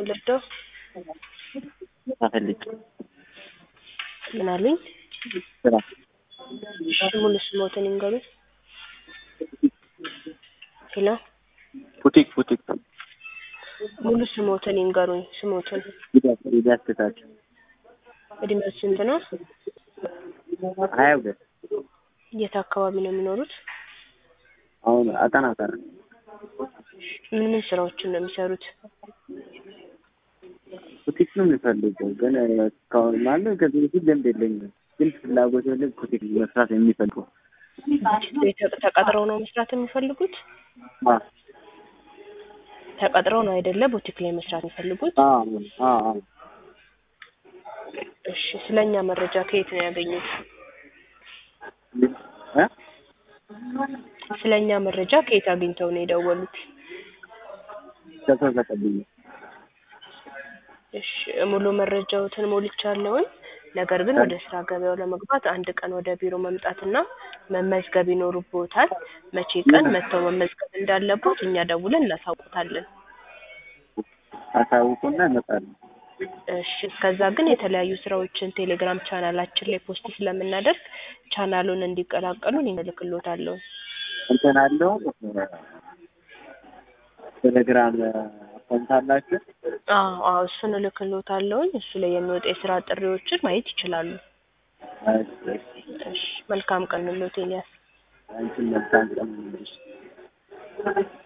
ምን ልርዳው? ፈልጌ ምን አሉኝ? ስራ እሺ ሙሉ ስሞትን ይንገሩኝ። ሄሎ ቡቲክ ቡቲክ ሙሉ ስሞትን ይንገሩኝ። ስሞትን ሂዳት ሂዳት ትታቸው እድሜው ስንት ነው? ሀያ ሁለት የት አካባቢ ነው የሚኖሩት? አሁን አጠና ቀረ ምን ምን ስራዎችን ነው የሚሰሩት? ቡቲክ ነው የሚፈልገው ግን እስካሁን ማለት ከዚህ በፊት ልምድ የለኝም ግን ፍላጎት ያለ ቡቲክ መስራት የሚፈልገው ቤተ- ተቀጥረው ነው መስራት የሚፈልጉት? አ ተቀጥረው ነው አይደለ ቡቲክ ላይ መስራት የሚፈልጉት? አ አ አ እሺ ስለኛ መረጃ ከየት ነው ያገኙት? እ ስለኛ መረጃ ከየት አግኝተው ነው የደወሉት? ከሰው ተቀብዬ እሺ ሙሉ መረጃዎትን ሞልቻለሁኝ። ነገር ግን ወደ ስራ ገበያው ለመግባት አንድ ቀን ወደ ቢሮ መምጣትና መመዝገብ ይኖርብዎታል። መቼ ቀን መጥተው መመዝገብ እንዳለቦት እኛ ደውለን እናሳውቆታለን። አሳውቁና እመጣለሁ። እሺ እስከዛ ግን የተለያዩ ስራዎችን ቴሌግራም ቻናላችን ላይ ፖስት ስለምናደርግ ቻናሉን እንዲቀላቀሉ እንልክልዎታለሁ። እንትን አለው ቴሌግራም አካውንት አላችሁ? አዎ አዎ እሱን እልክልዎታለሁኝ። እሱ ላይ የሚወጡ የስራ ጥሪዎችን ማየት ይችላሉ። እሺ፣ እሺ መልካም ቀን ልሎት ኤልያስ። አንቺን መልካም ቀን ይሁንልሽ።